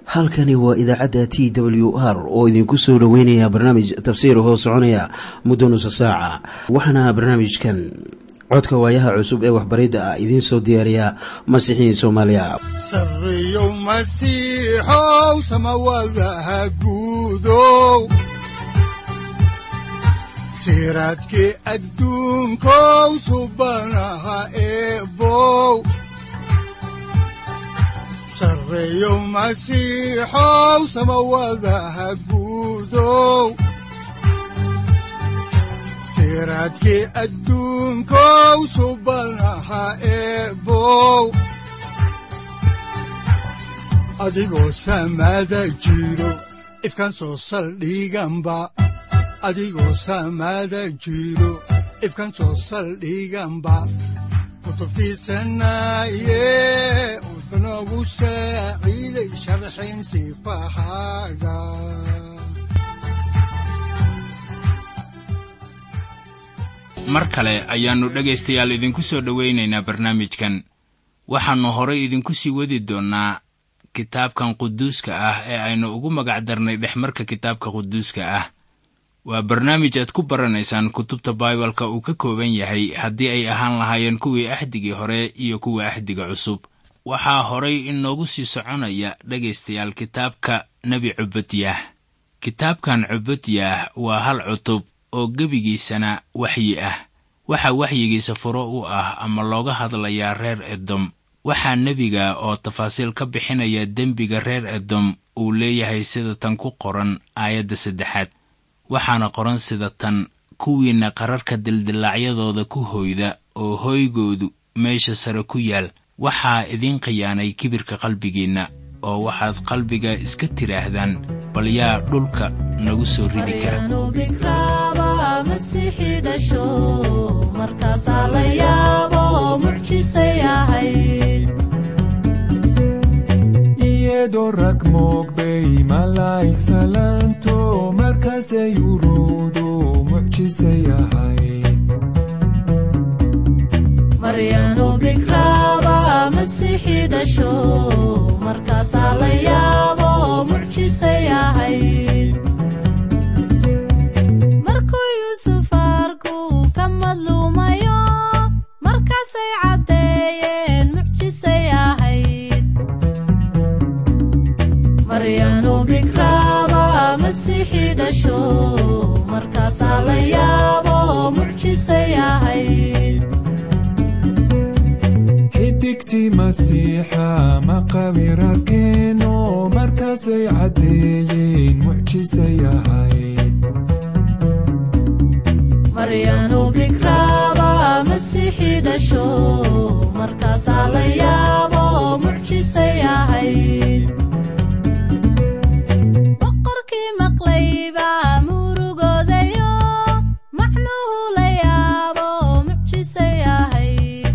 halkani waa idaacadda t w r oo idinku soo dhoweynaya barnaamij tafsiir hoo soconaya muddo nusa saaca waxaana barnaamijkan codka waayaha cusub ee waxbaridda ah idiin soo diyaariya masiixiin soomaaliya sareyow masiixow samawadaha guudow siraadkii adduunkow subanaha eebow sareyow masiixow samawadaha guudow siraadkii adduunkow subanaha eebow adigoo samaada jiro ifkaan soo saldhiganba adigoo samaada jiro ifkaan soo saldhiganba kutubtiisanaye udanogu saaciiday sharxin sifahaaga mar kale ayaannu dhegaystayaal idinku soo dhowaynaynaa barnaamijkan waxaannu horay idinku sii wadi doonnaa kitaabkan quduuska ah ee aynu ugu magac darnay dhexmarka kitaabka quduuska ah waa barnaamij aad ku baranaysaan kutubta baibalka uu ka kooban yahay haddii ay ahaan lahaayeen kuwii axdigii hore iyo kuwa axdiga cusub waxaa horay inoogu sii soconaya dhegaystayaal kitaabka nebi cubadyah kitaabkan cubadyah waa hal cutub oo gebigiisana waxyi ah waxaa waxyigiisa furo u ah ama looga hadlayaa reer edom waxaa nebiga oo tafaasiil ka bixinaya dembiga reer edom uu leeyahay sida tan ku qoran aayadda saddexaad waxaana qoran sida tan kuwiinna qararka dildillaacyadooda ku hoyda oo hoygoodu meesha sare ku yaal waxaa idiin khiyaanay kibirka qalbigiinna oo waxaad qalbiga iska tidhaahdaan bal yaa dhulka nagu soo ridi kara iyadoo rag moogbay malaa'ig salaanto markaasay uruudu mucjisay ahayd maryanu bikraaba masiixii dhasho markaasaa la yaabo mucjisay ahayd markuu yuusuf arku ka madluumayo markaasay caddeeyeen mucjisay ahayd maryanu bikraaba masiixii dhasho markaasaa la yaabo mucjisay ahayd xidigtii masiixa maqabira keeno markaasay caddeeyeen mucjisay ahayd maryanu bikraaba masiixii dhasho markaasaa la yaabo mucjisay ahayd boqorkii maqlayba murugoodayo macnuhu la yaabo mucjisay ahayd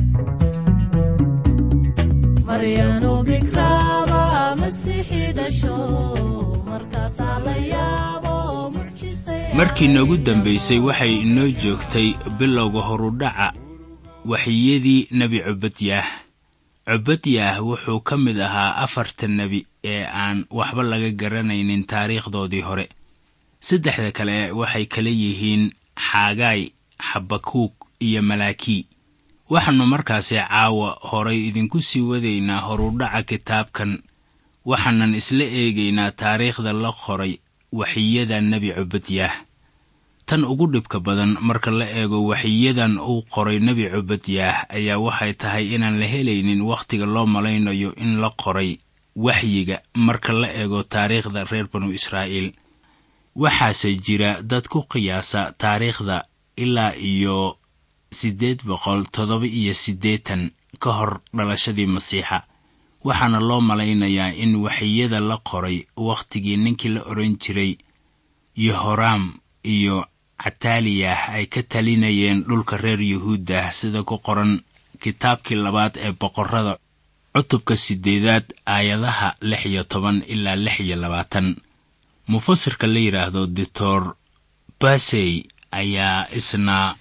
maryanu bikraaba masiixii dhasho markaasaa la yaabo mucjisay markii noogu dambaysay waxay inoo joogtay bilowga horudhaca waxyiyadii nebi cubadyaah cubadyaah wuxuu ka mid ahaa afarta nebi ee aan waxba laga garanaynin taariikhdoodii hore saddexda kale waxay kala yihiin xaagaay xabakuug iyo malaakii waxaannu markaasi caawa horay idinku sii wadaynaa horudhaca kitaabkan waxaanan isla eegaynaa taariikhda la qoray waxiyada nebi cubadyaah tan ugu dhibka badan marka la eego waxiyadan uu qoray nebi cubadyaah ayaa waxay tahay inaan la helaynin wakhtiga loo malaynayo in la qoray waxyiga marka la eego taariikhda reer banu israa'iil waxaase jira dad ku qiyaasa taariikhda ilaa iyo siddeed boqol toddoba iyo siddeetan ka hor dhalashadii masiixa waxaana loo malaynayaa in waxiyada la qoray wakhtigii ninkii la odhan jiray yehoraam iyo cataaliyah ay ka talinayeen dhulka reer yuhuuddah sida ku qoran kitaabkii labaad ee boqorrada cutubka siddeedaad aayadaha lix iyo toban ilaa lix iyo labaatan mufasirka la yidhaahdo doctor basey ayaa isna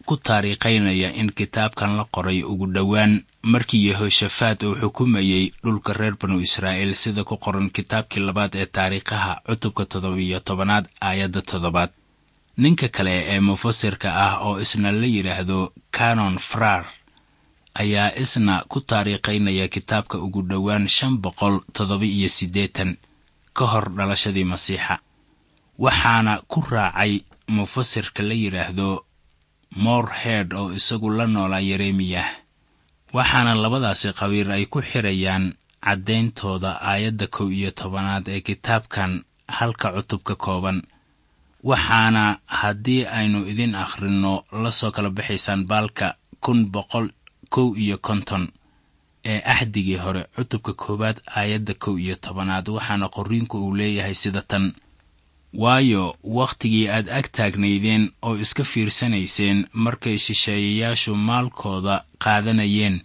ku taariikhaynaya in kitaabkan la qoray ugu dhowaan markii yehoshafat uu xukumayey dhulka reer banu israa'iil sida ku qoran kitaabkii labaad ee taariikhaha cutubka toddobiyo tobanaad aayadda toddobaad ninka kale ee mufasirka ah oo isna la yidhaahdo canon frar ayaa isna ku taariikhaynaya kitaabka ugu dhowaan shan boqol toddoba-iyo siddeetan ka hor dhalashadii masiixa waxaana ku raacay mufasirka la yidhaahdo morehead oo isagu la noolaa yeremiyah waxaana labadaasi qabiir ay ku xirayaan caddayntooda aayadda kow iyo tobanaad ee kitaabkan halka cutub ka kooban waxaana haddii aynu idin akhrinno la soo kala baxaysaan baalka kun boqol kow iyo konton ee axdigii hore cutubka koowaad aayadda kow iyo tobanaad waxaana qorriinku uu leeyahay sida tan waayo wakhtigii aad ag taagnaydeen oo iska fiirsanayseen markay shisheeyayaashu maalkooda qaadanayeen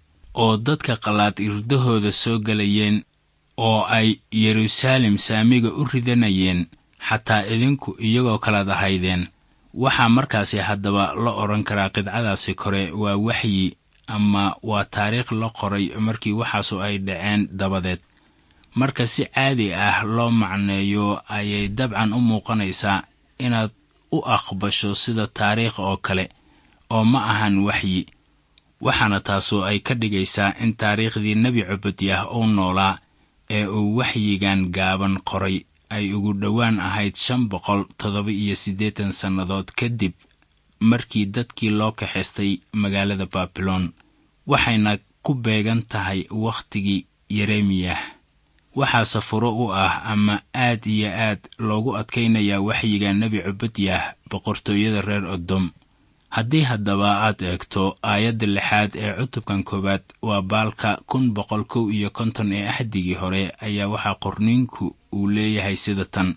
oo dadka qalaad irdahooda soo gelayeen oo ay yeruusaalem saamiga u ridanayeen xataa idinku iyagoo kalaad ahaydeen waxaa markaasi haddaba la odhan karaa qidcadaasi kore waa waxyi ama waa taariikh la qoray markii waxaasu ay dhaceen dabadeed marka si caadi ah loo macneeyo ayay dabcan u muuqanaysaa inaad u aqbasho sida taariikh oo kale oo ma ahan waxyi waxaana taasu ay ka dhigaysaa in taariikhdii nebi cubadyah uu noolaa ee uu waxyigan gaaban qoray ay ugu dhowaan ahayd shan boqol toddoba iyo siddeetan sannadood kadib markii dadkii loo kaxaystay magaalada baabilon waxayna ku beegan tahay wakhtigii yeremiyah waxaase furo u ah ama aad iyo aad loogu adkaynayaa waxyiga nebi cubadyah boqortooyada reer odom haddii haddaba aad eegto aayadda lixaad ee cutubkan koowaad waa baalka kun boqol kow iyo konton ee axdigii hore ayaa waxaa qorniinku uu leeyahay sida tan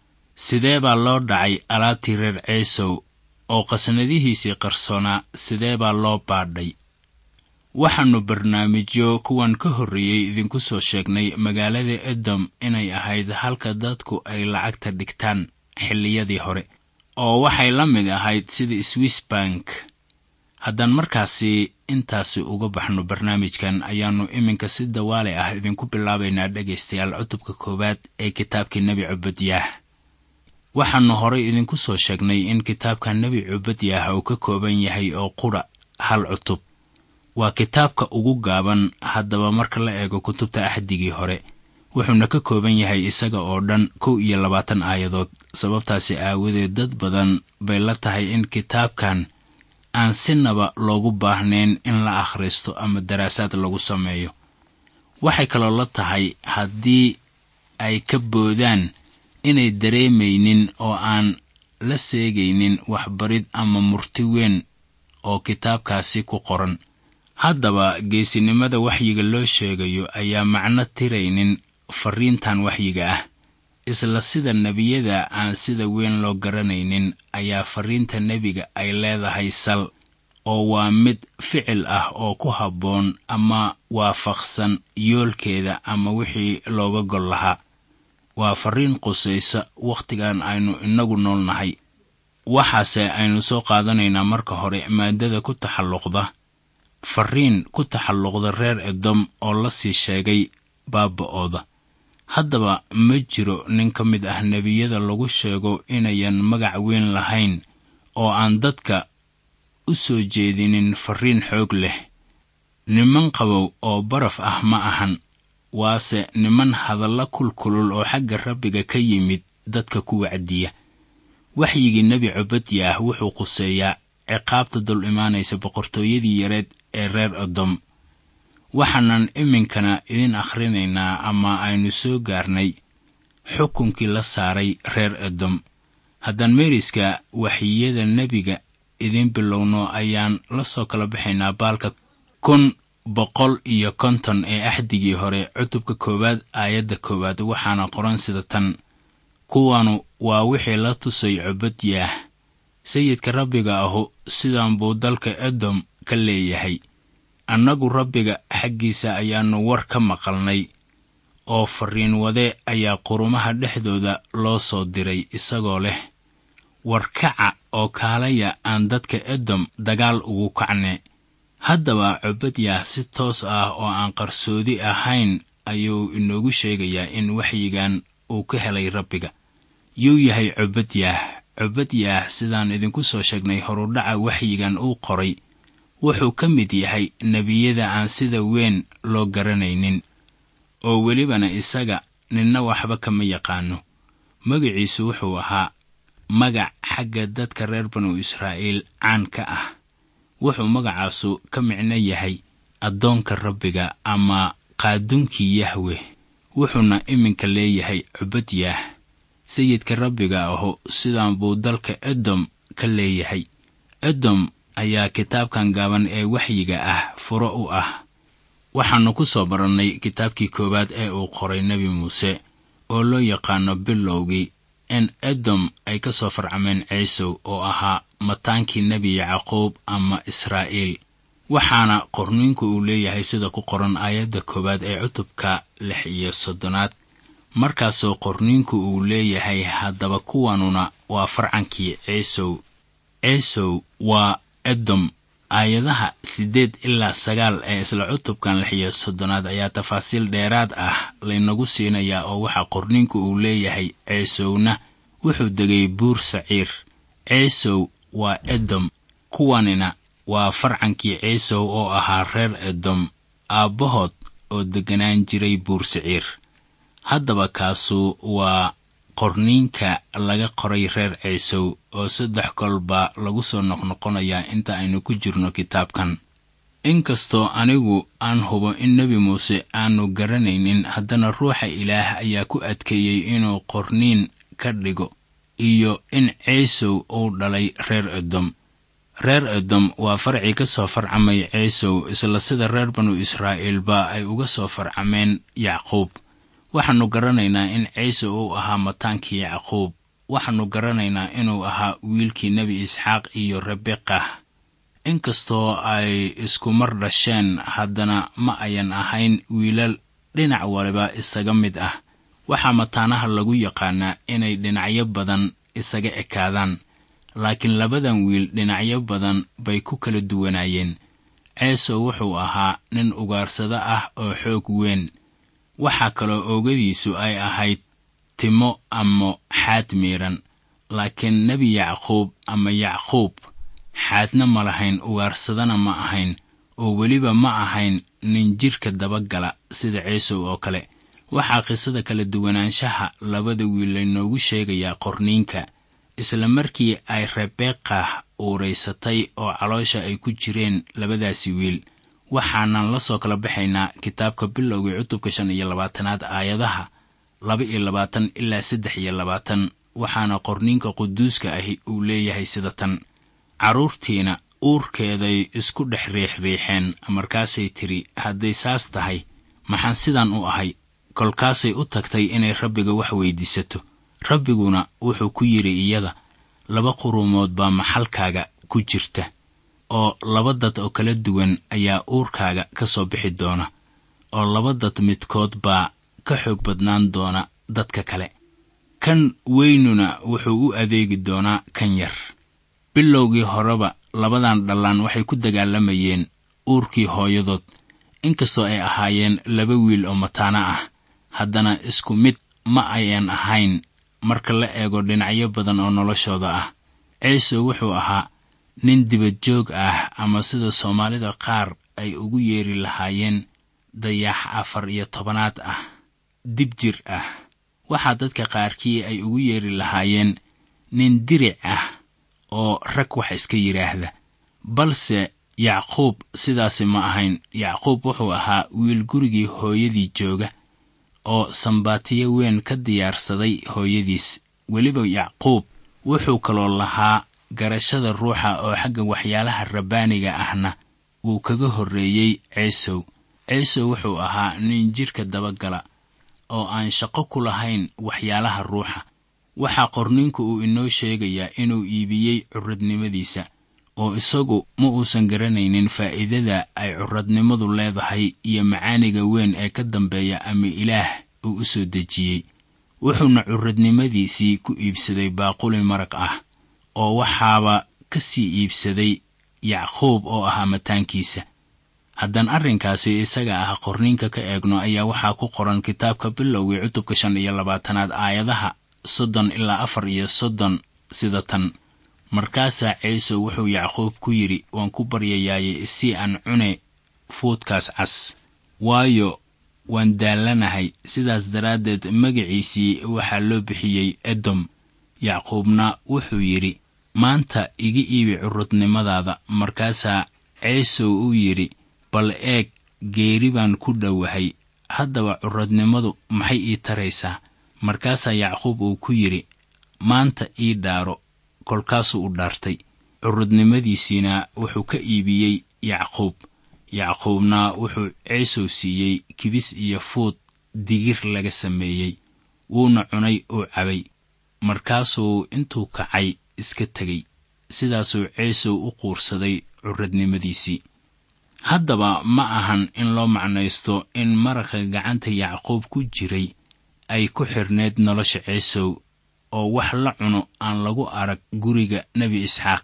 sidee baa loo dhacay alaabtii reer ceesow oo qasnadihiisii qarsoonaa sidee baa loo baadhay waxaannu barnaamijyo kuwan ka horreeyey idinku soo sheegnay magaalada edom inay ahayd halka dadku ay lacagta dhigtaan xilliyadii hore oo waxay la mid ahayd sida swiss bank haddaan markaasi intaasi uga baxno barnaamijkan ayaannu iminka si dawaale ah idinku bilaabaynaa dhegaystayaal cutubka koowaad ee kitaabkii nebi cubadyah waxaannu horay idinku soo sheegnay in kitaabka nebi cubadyah uu ka kooban yahay oo qudha hal cutub waa kitaabka ugu gaaban haddaba marka la eego kutubta axdigii hore wuxuuna ka kooban yahay isaga oo dhan kow iyo labaatan aayadood sababtaasi aawadeed dad badan bay la tahay in kitaabkan aan sinaba loogu baahnayn in la akhristo ama daraasaad lagu sameeyo waxay kaloo la tahay haddii ay ka boodaan inay dareemaynin oo aan la seegaynin waxbarid ama murti weyn oo kitaabkaasi ku qoran haddaba geesinimada waxyiga loo sheegayo ayaa macno tiraynin farriintan waxyiga ah isla sida nebiyada aan sida weyn loo garanaynin ayaa farriinta nebiga ay leedahay sal oo waa mid ficil ah oo ku habboon ama waafaqsan yoolkeeda ama wixii looga gol lahaa waa farriin qusaysa wakhtigan aynu innagu nool nahay waxaase aynu soo qaadanaynaa marka hore maadada ku taxalluqda farriin ku taxalluqda reer edom oo la sii sheegay baaba'ooda haddaba ma jiro nin ka mid ah nebiyada lagu sheego inayan magac weyn lahayn oo aan dadka u soo jeedinin farriin xoog leh niman qabow oo baraf ah ma ahan waase niman hadalla kulkulul oo xagga rabbiga ka yimid dadka ku wacdiya waxyigii nebi cubadyah wuxuu quseeyaa ciqaabta dul imaanaysa boqortooyadii yareed ee reer odom waxaanan iminkana idin akhrinaynaa ama aynu soo gaarnay xukunkii la saaray reer edom haddaan meeriska waxyiyada nebiga idin bilowno ayaan la soo kala baxaynaa baalka kun boqol iyo konton ee axdigii hore cutubka koowaad aayadda koowaad waxaana qoran sida tan kuwanu waa wixii la tusay cubadyaah sayidka rabbiga ahu sidan buu dalka edom ka leeyahay annagu rabbiga xaggiisa ayaannu war ka maqalnay oo farriin wade ayaa qurumaha dhexdooda loo soo diray isagoo leh warkaca oo kaalaya aan dadka edom dagaal ugu kacne haddaba cobadyaah si toos ah oo aan qarsoodi ahayn ayuu inoogu sheegayaa in waxyigan uu ka helay rabbiga yuu yahay cobadyaah cobadyaah sidaan idinku soo sheegnay horudhaca waxyigan uu qoray wuxuu ka mid yahay nebiyada aan sida weyn loo garanaynin oo welibana isaga ninna waxba kama yaqaano magaciisu wuxuu ahaa magac xagga dadka reer banu israa'iil caan ka ah wuxuu magacaasu ka micno yahay addoonka rabbiga ama qaadunkii yahweh wuxuuna iminka leeyahay cubadyaah sayidka rabbiga ahu sidaan buu dalka edom ka leeyahay edom ayaa kitaabkan gaaban ee waxyiga ah furo u ah waxaannu ku soo barannay kitaabkii koowaad ee uu qoray nebi muuse oo loo yaqaano bilowgii in edom ay ka soo farcameen ciisow oo ahaa mataankii nebi yacquub ama israa'iil waxaana qorniinku uu leeyahay sida ku qoran aayadda koowaad ee cutubka lix iyo soddonaad markaasoo qorniinku uu leeyahay haddaba kuwanuna waa farcankii ciisow ciisow waa edom aayadaha siddeed ilaa sagaal ee isla cutubkan lix iyo soddonaad ayaa tafaasiil dheeraad ah laynagu siinayaa oo waxaa qorniinku uu leeyahay ciisowna wuxuu degay buur saciir ciisow waa edom kuwanina waa farcankii ciisow oo ahaa reer edom aabbahood oo degganaan jiray buur saciir haddaba kaasu waa qorniinka laga qoray reer ciisow oo saddex kolba lagu soo noqnoqonayaa inta aynu ku jirno kitaabkan inkastoo anigu aan hubo in nebi muuse aanu garanaynin haddana ruuxa ilaah ayaa ku adkeeyey inuu qorniin ka dhigo iyo in ciisow uu dhalay reer edom reer edom waa farcii ka soo farcamay ciisow isla sida reer banu israa'iilba ay uga soo farcameen yacquub waxaannu garanaynaa in ciise uu ahaa mataankii yacquub waxaannu garanaynaa inuu ahaa wiilkii nebi isxaaq iyo rebeqa inkastoo ay isku mar dhasheen haddana ma ayan ahayn wiilal dhinac waliba isaga mid ah waxaa mataanaha lagu yaqaanaa inay dhinacyo badan isaga ekaadaan laakiin labadan wiil dhinacyo badan bay ku kala duwanaayeen ceesow wuxuu ahaa nin ugaarsado ah oo xoog weyn waxaa kaloo oogadiisu ay ahayd timo ama xaad miidhan laakiin nebi yacquub ama yacquub xaadna ma lahayn ugaarsadana ma ahayn oo weliba ma ahayn nin jidhka dabagala sida ciisow oo kale waxaa qisada kala duwanaanshaha labada wiil laynoogu sheegayaa qorniinka isla markii ay rebeqa uuraysatay oo caloosha ay ku jireen labadaasi wiil waxaanan la soo kala baxaynaa kitaabka bilowgii cutubka shan iyo labaatanaad aayadaha laba iyo labaatan ilaa saddex iyo labaatan waxaana qorniinka quduuska ahi uu leeyahay sida tan carruurtiina uurkeeday isku dhex riixriixeen markaasay tidhi hadday saas tahay maxaan sidan u ahay kolkaasay u tagtay inay rabbiga wax weydiisato rabbiguna wuxuu ku yidhi iyada laba quruumood baa maxalkaaga ku jirta oo laba dad oo kala duwan ayaa uurkaaga ka soo bixi doona oo laba dad midkood baa ka xoog badnaan doona dadka kale kan weynuna wuxuu u adeegi doonaa kan yar bilowgii horeba labadan dhallaan waxay ku dagaalamayeen uurkii hooyadood inkastoo ay ahaayeen laba wiil oo mataano ah haddana isku mid ma ayan ahayn marka la eego dhinacyo badan oo noloshooda ah ciise wuxuu ahaa nin dibadjoog ah ama sida soomaalida qaar ay ugu yeeri lahaayeen dayax afar iyo tobanaad ah dib jir ah waxaa dadka qaarkii ay ugu yeeri lahaayeen nin diric ah oo rag wax iska yidhaahda balse yacquub sidaasi ma ahayn yacquub wuxuu ahaa wiil gurigii hooyadii jooga oo sambaatiyo weyn ka diyaarsaday hooyadiis weliba yacquub wuxuu kaloo lahaa garashada ruuxa oo xagga waxyaalaha rabbaaniga ahna wuu kaga horreeyey ciisow ciisow wuxuu ahaa nin jidhka dabagala oo aan shaqo ku lahayn waxyaalaha ruuxa waxaa qorninku uu inoo sheegayaa inuu iibiyey curadnimadiisa oo isagu ma uusan garanaynin faa'iidada ay curadnimadu leedahay iyo macaaniga weyn ee ka dambeeya ama ilaah uu u soo dejiyey wuxuuna curadnimadiisii ku iibsaday baaquli maraq ah oo waxaaba ka sii iibsaday yacquub oo ahaa mataankiisa haddaan arrinkaasi isaga ah qorniinka ka eegno ayaa waxaa ku qoran kitaabka bilowgii cutubka shan iyo labaatanaad aayadaha soddon ilaa afar iyo soddon sida tan markaasaa ciise wuxuu yacquub ku yidhi waan ku baryayaaye si aan cune fuudkaas cas waayo waan daallanahay sidaas daraaddeed magaciisii waxaa loo bixiyey edom yacquubna wuxuu yidhi maanta iga iibi curudnimadaada markaasaa ciisow uu yidhi bal eeg geeri baan ku dhowahay haddaba curadnimadu maxay ii taraysaa markaasaa yacquub uu ku yidhi maanta ii dhaaro kolkaasuu u dhaartay curudnimadiisiina wuxuu ka iibiyey yacquub yacquubna wuxuu ciisow siiyey kibis iyo fuud digir laga sameeyey wuuna cunay oo cabay markaasuu intuu kacay iska tegey sidaasuu ciisow u quursaday curadnimadiisii haddaba ma ahan in loo macnaysto in maraqa gacanta yacquub ku jiray ay ku xidhnayd nolosha ciisow oo wax la cuno aan lagu arag guriga nebi isxaaq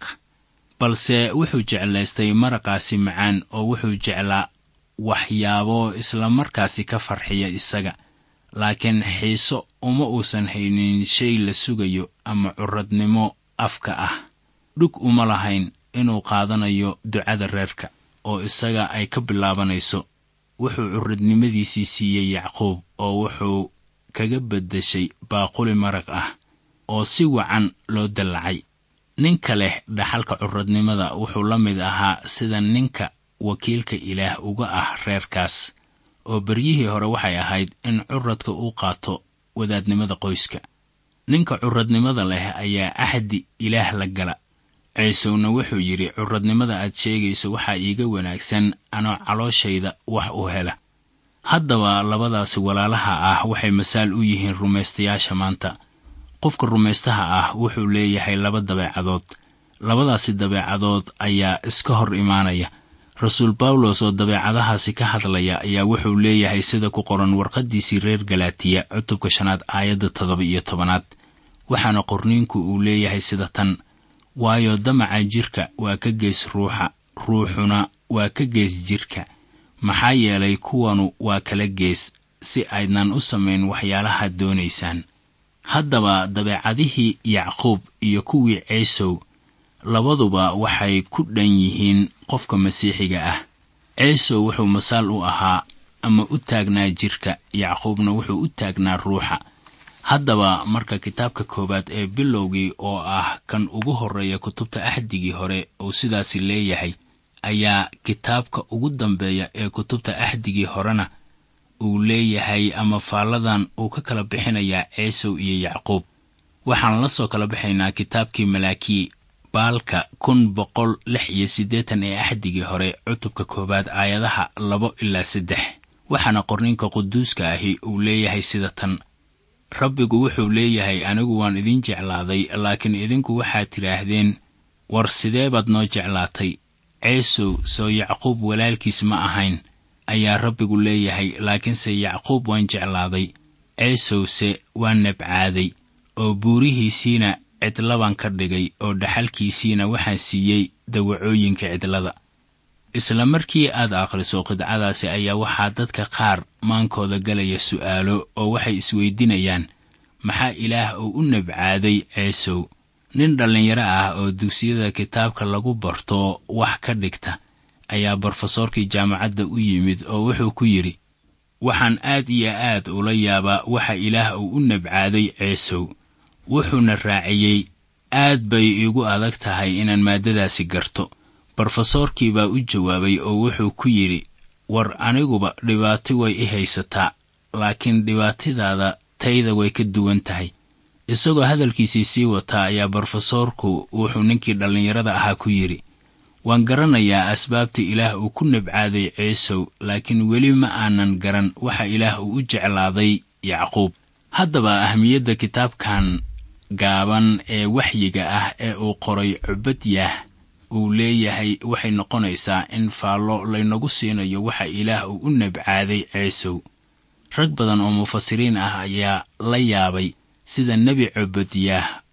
balse wuxuu jeclaystay maraqaasi macaan oo wuxuu jeclaa waxyaabo islamarkaasi ka farxiya isaga laakiin xiiso uma uusan haynin shay la sugayo ama curadnimo afka ah dhug uma lahayn inuu qaadanayo ducada reerka oo isaga ay ka bilaabanayso wuxuu curadnimadiisii siiyey yacquub oo wuxuu kaga beddeshay baaquli maraq ah oo si wacan loo dallacay ninka leh dhaxalka curadnimada wuxuu la mid ahaa sida ninka wakiilka ilaah uga ah reerkaas oo beryihii hore waxay ahayd in curadka uu qaato wadaadnimada qoyska ninka curadnimada leh ayaa axdi ilaah la gala ciisowna wuxuu yidhi curadnimada aad sheegayso waxaa iiga wanaagsan anoo calooshayda wax u hela haddaba labadaasi walaalaha ah waxay masaal u yihiin rumaystayaasha maanta qofka rumaystaha ah wuxuu leeyahay laba dabeecadood labadaasi dabeecadood ayaa iska hor imaanaya rasuul bawlos oo dabeecadahaasi ka hadlaya ayaa wuxuu leeyahay sida ku qoran warqaddiisii reer galaatiya cutubka shanaad aayadda toddoba iyo tobanaad waxaana qorniinku uu leeyahay sida tan waayo damaca jidhka waa ka gees ruuxa ruuxuna waa ka gees jidhka maxaa yeelay kuwanu waa kala gees si aydnan u samayn waxyaalaha doonaysaan haddaba dabeecadihii yacquub iyo kuwii ciisow labaduba waxay ku dhan yihiin qofka masiixiga ah ciisow wuxuu masaal u ahaa ama u taagnaa jidhka yacquubna wuxuu u taagnaa ruuxa haddaba marka kitaabka koowaad ee bilowgii oo ah kan ugu horreeya kutubta axdigii hore uu sidaasi leeyahay ayaa kitaabka ugu dambeeya ee kutubta axdigii horena uu leeyahay ama faalladan uu ka kala bixinayaa ciisow iyo yacquub waxaan la soo kala baxaynaa kitaabkii malaakii baalka kun boqol lix iyo siddeetan ee axdigii hore cutubka koowaad aayadaha labo ilaa saddex waxaana qorninka quduuska ahi uu leeyahay sida tan rabbigu wuxuu leeyahay anigu waan idin jeclaaday laakiin idinku waxaad tidhaahdeen war sidee baad noo jeclaatay ciisow soo yacquub walaalkiis ma ahayn ayaa rabbigu leeyahay laakiinse yacquub waan jeclaaday ciisowse waan nabcaaday oo buurihiisiina cidlabaan ka dhigay oo dhaxalkiisiina waxaan siiyey dawacooyinka cidlada isla markii aad akhriso qidcadaasi ayaa waxaa dadka qaar maankooda galaya su'aalo oo waxay isweydiinayaan maxaa ilaah uu u nabcaaday ciisow nin dhallinyaro ah oo dugsiyada kitaabka lagu barto wax ka dhigta ayaa brofesoorkii jaamacadda u yimid oo wuxuu ku yidhi waxaan aad iyo aad ula yaabaa waxa ilaah uu u nabcaaday ciisow wuxuuna raaciyey aad bay iigu adag tahay inaan maaddadaasi garto brofesoorkii baa u jawaabay oo wuxuu ku yidhi war aniguba dhibaato way i haysataa laakiin dhibaatadaada tayda way ka duwan tahay isagoo hadalkiisii sii wataa ayaa brofesoorku wuxuu ninkii dhallinyarada ahaa ku yidhi waan garanayaa asbaabta ilaah uu ku nabcaaday ciisow laakiin weli ma aanan garan waxa ilaah uu u jeclaaday yacquub haddaba ahmiyadda kitaabkan gaaban ee waxyiga ah ee uu qoray cubadyaah uu leeyahay waxay noqonaysaa in faallo laynagu siinayo waxa ilaah uu u nabcaaday ciisow rag badan oo mufasiriin ah ayaa la yaabay sida nebi cubadyaah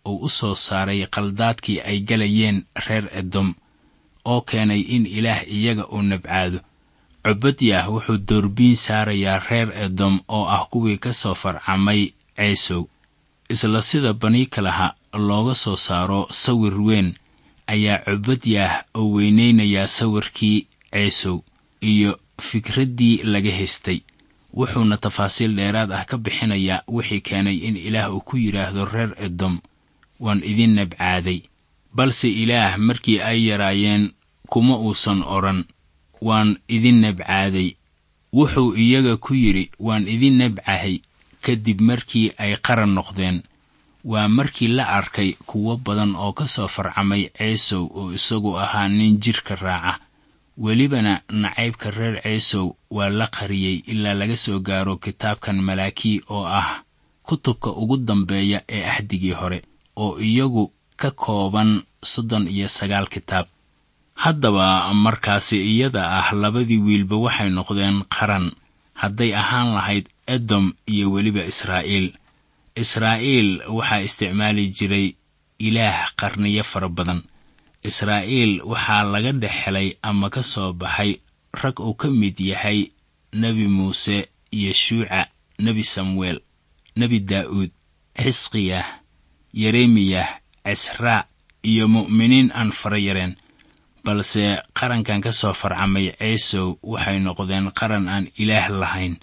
uu u soo saaray qaldaadkii ay galayeen reer edom oo keenay in ilaah iyaga uu nabcaado cubadyah wuxuu doorbiin saarayaa reer edom oo ah kuwii ka soo farcamay ceesow isla sida baniikalaha looga soo saaro sawir weyn ayaa cubadyah oo weynaynayaa sawirkii ceesow iyo fikraddii laga haystay wuxuuna tafaasiil dheeraad ah ka bixinayaa wixii keenay in ilaah uu ku yidhaahdo reer edom waan idin nabcaaday balse ilaah markii ay yaraayeen kuma uusan odhan waan idin nabcaaday wuxuu iyaga ku yidhi waan idin nabcahay kadib markii ay qaran noqdeen waa markii la arkay kuwo badan oo ka soo farcamay ceesow oo isagu ahaa nin jidhka raaca welibana nacaybka reer ceesow waa la qariyey ilaa laga soo gaaro kitaabkan malaakii oo ah kutubka ugu dambeeya ee ahdigii hore oo iyagu ka kooban soddon iyo sagaal kitaab haddaba markaasi iyada ah labadii wiilba waxay noqdeen qaran hadday ahaan lahayd edom iyo weliba israa'iil israa'iil waxaa isticmaali jiray ilaah qarniyo fara badan israa'iil waxaa laga dhex helay ama ka soo baxay rag uu ka mid yahay nebi muuse yeshuuca nebi samuel nebi daa'uud xisqiyah yeremiyah cisraa iyo mu'miniin aan fara yareen balse qarankan ka soo farcamay ceesow waxay noqdeen qaran aan ilaah lahayn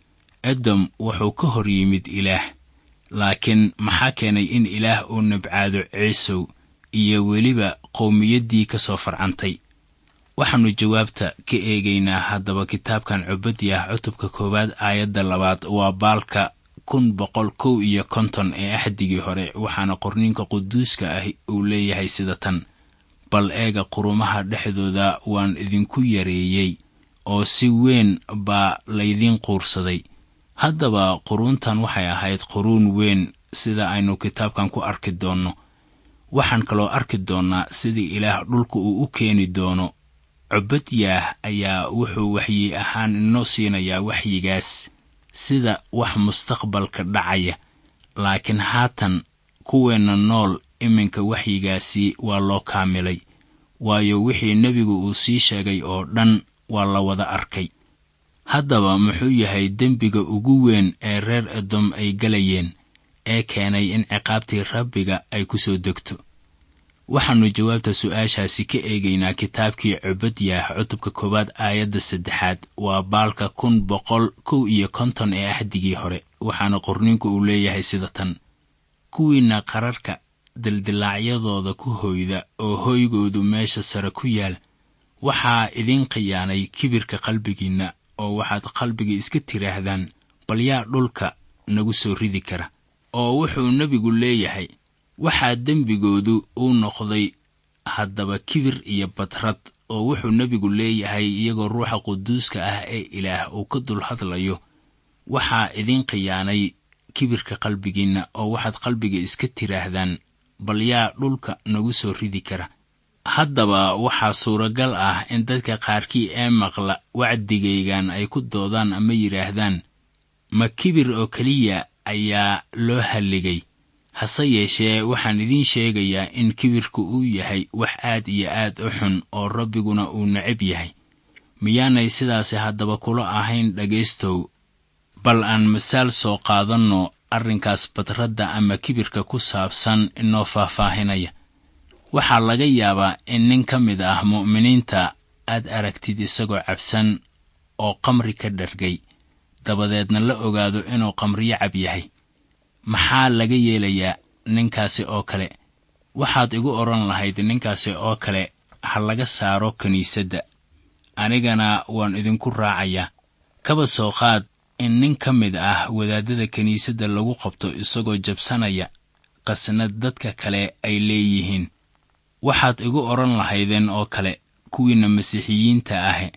edom wuxuu ka hor yimid ilaah laakiin maxaa keenay in ilaah uu nabcaado ceesow iyo weliba qowmiyaddii ka soo farcantay waxaannu jawaabta ka eegaynaa haddaba kitaabkan cubadyah cutubka koowaad aayadda labaad waa baalka kun boqol kow iyo konton ee axdigii hore waxaana qorniinka quduuska ah uu leeyahay sida tan bal eega qurumaha dhexdooda waan idinku yareeyey oo si weyn baa laydiin quursaday haddaba quruuntan waxay ahayd quruun weyn sida aynu kitaabkan ku arki doonno waxaan kaloo arki doonnaa sidii ilaah dhulka uu u keeni doono cubadyah ayaa wuxuu waxyi ahaan inoo siinayaa waxyigaas sida wax mustaqbalka dhacaya laakiin haatan kuweenna nool iminka waxyigaasi waa loo kaamilay waayo wixii nebigu uu sii sheegay oo dhan waa la wada arkay haddaba muxuu yahay dembiga ugu weyn ee reer edom ay galayeen ee keenay in ciqaabtii rabbiga ay ku soo degto waxaannu jawaabta su'aashaasi ka eegaynaa kitaabkii cubadyah cutubka koowaad aayadda saddexaad waa baalka kun boqol kow iyo konton ee axdigii hore waxaana qorniinku uu leeyahay sida tan kuwiinna qararka dildilaacyadooda ku hoyda oo hoygoodu meesha sare ku yaal waxaa idin khiyaanay kibirka qalbigiinna oo waxaad qalbiga iska tidhaahdaan bal yaa dhulka nagu soo ridi kara oo wuxuu nebigu leeyahay waxaa dembigoodu uu noqday haddaba kibir iyo badrad oo wuxuu nebigu leeyahay iyagoo ruuxa quduuska ah ee ilaah uu ka dul hadlayo waxaa idin khiyaanay kibirka qalbigiinna oo waxaad qalbiga iska tidhaahdaan bal yaa dhulka nagu soo ridi kara haddaba waxaa suuragal ah in dadka qaarkii ee maqla wacdigaygan ay ku doodaan ama yidhaahdaan ma kibir oo keliya ayaa loo halligay hase yeeshee waxaan idiin sheegayaa in kibirku uu yahay wax aad iyo aad u xun oo rabbiguna uu necab yahay miyaanay sidaasi haddaba kula ahayn dhegaystow bal aan masaal soo qaadanno arrinkaas badradda ama kibirka ku saabsan inoo faahfaahinaya waxaa laga yaabaa in nin ka mid ah mu'miniinta aad aragtid isagoo cabsan oo qamri ka dhargay dabadeedna la ogaado inuu qamriyo cab yahay maxaa laga yeelayaa ninkaasi oo kale waxaad igu odhan lahayd ninkaasi oo kale ha laga saaro kiniisadda anigana waan idinku raacayaa kaba soo qaad in nin ka mid ah wadaadada kiniisadda lagu qabto isagoo jabsanaya qasnad dadka kale ay leeyihiin waxaad igu odhan lahaydeen oo kale kuwiinna masiixiyiinta ahe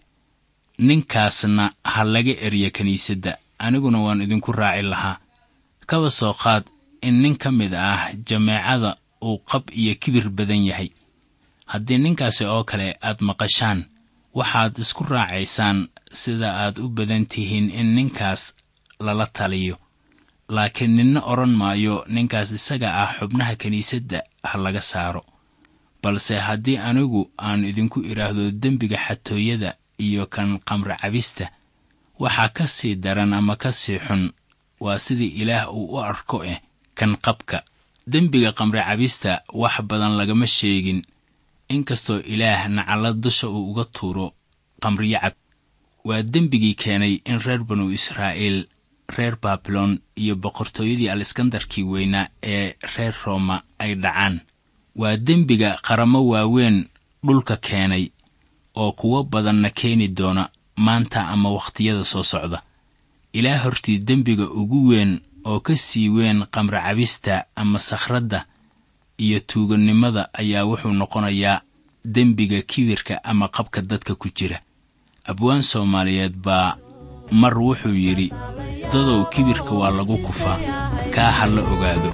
ninkaasna ha laga erya kiniisadda aniguna waan idinku raaci lahaa kaba soo qaad in nin ka mid ah jameecada uu qab iyo kibir badan yahay haddii ninkaasi oo kale aad maqashaan waxaad isku raacaysaan sida aad u badan tihiin in ninkaas lala taliyo laakiin ninna odhan maayo ninkaas isaga ah xubnaha kiniisadda ha laga saaro balse haddii anigu aan idinku idhaahdo dembiga xatooyada iyo kan qamre cabista waxaa ka sii daran ama ka sii xun waa sidii ilaah uu u arko eh kan qabka dembiga qamre cabista wax badan lagama sheegin inkastoo ilaah nacalla dusha uu uga tuuro qamriyo cab waa dembigii keenay in reer banu israa'iil reer baabilon iyo boqortooyadii aleskandarkii weynaa ee reer rooma ay dhacaan waa dembiga qaramo waaweyn dhulka keenay oo kuwo badanna keeni doona maanta ama wakhtiyada soo socda ilaah hortii dembiga ugu weyn oo ka sii weyn qamre cabista ama sakhradda iyo tuugannimada ayaa wuxuu noqonayaa dembiga kibirka ama qabka dadka ku jira abwaan soomaaliyeed baa mar wuxuu yidhi dadow kibirka waa lagu kufaa kaa ha la ogaado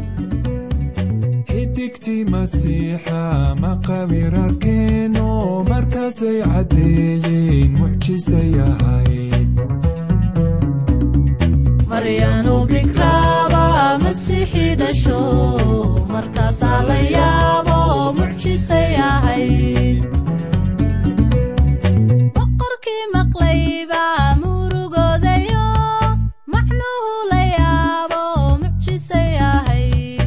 xidigtii masiixa maqawirarkeeno markaasay caddeeyeen mucjisay ahayd maryaanu bikraaba masiixii dhasho markaasaa la yaabo mucjisay ahayd boqorkii maqlayba murugoodayo macnuhu la yaabo mucjisay ahayd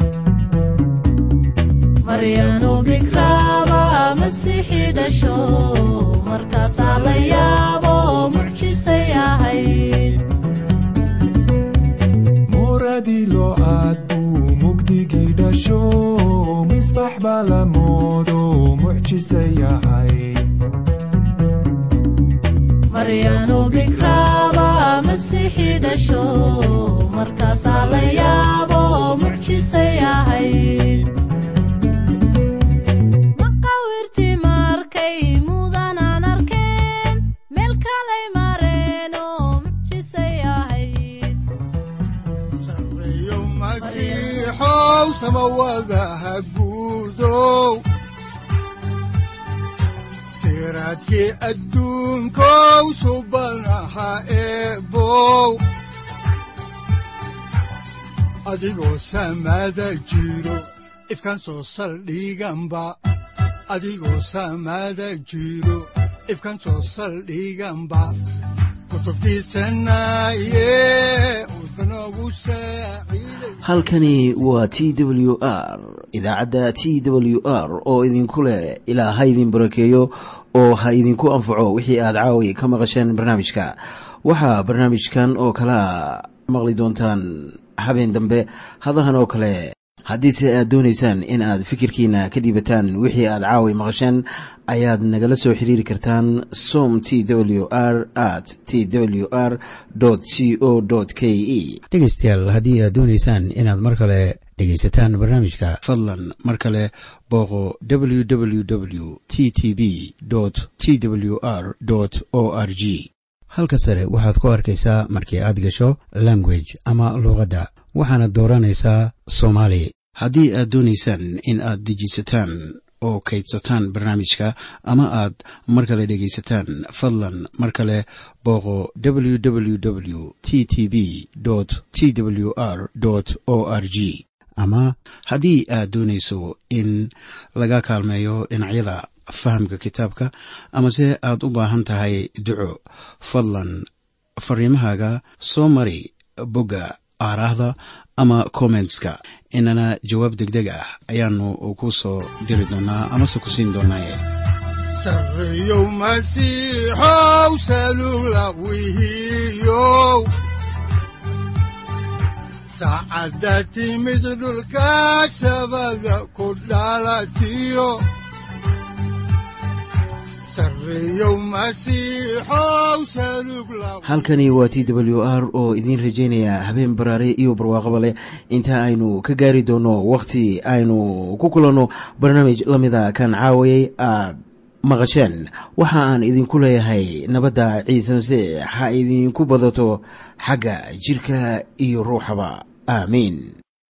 maryaanu bikraaba masiixii dhasho markaasaa la yaabo mucjisay ahayd muradii loo aad buu mugdigii dhasho misbax baa la moodo mucjisay ahayd maryaanu bikraaba masiixii dhasho markaasaa la yaabo mucjisay ahayd maqawirtii markay mudanaan arkeen meel kalay mareen oo mucjisay ahayd sareeyo masiixow samawadaha guudow siraadkii adduunkow subanaha eebow adigoo samada jiro ifkaan soo saldhiganba adigoo samada jiro ifkaan soo saldhiganba kutubtiisanaye udbanogu saaciiday halkani waa t w r idaacadda t w r oo idinku leh ilaa ha idin barakeeyo oo ha idinku anfaco wixii aad caawi ka maqasheen barnaamijka waxaa barnaamijkan oo kalea maqli doontaan habeen dambe hadahan oo kale haddiise aad doonaysaan in aad fikirkiina ka dhiibataan wixii aad caawi maqasheen ayaad nagala soo xiriiri kartaan som t w r at t w r c o k e dhegaystayaal haddii aad doonaysaan inaad mar kale dhegaysataan barnaamijka fadlan mar kale booqo www t t b t w r o r g halka sare waxaad ku arkaysaa markii aad gasho language ama luuqadda waxaana dooranaysaa soomaali haddii aad doonaysaan in aad dejisataan oo kaydsataan barnaamijka ama aad mar kale dhegaysataan fadlan mar kale booqo www t t b t w r o r g ama haddii aad doonayso in laga kaalmeeyo dhinacyada fahamka kitaabka amase aad u baahan tahay duco fadlan fariimahaaga soo mari bogga aaraahda ama kommentska inana jawaab degdeg ah ayaanu ku soo diri doonaa amase ku siin doonaaye sareeyow masiixow salula wihiyow saacadda timid dhulka sabada ku dhalatiyo sareeyow masiixow salug la halkani waa t w r oo idiin rajaynaya habeen baraare iyo barwaaqaba leh inta aynu ka gaari doono wakhti aynu ku kulanno barnaamij la mida kan caawayay aad maqasheen waxa aan idinku leeyahay nabadda ciise masiix ha idinku badato xagga jirka iyo ruuxaba aamiin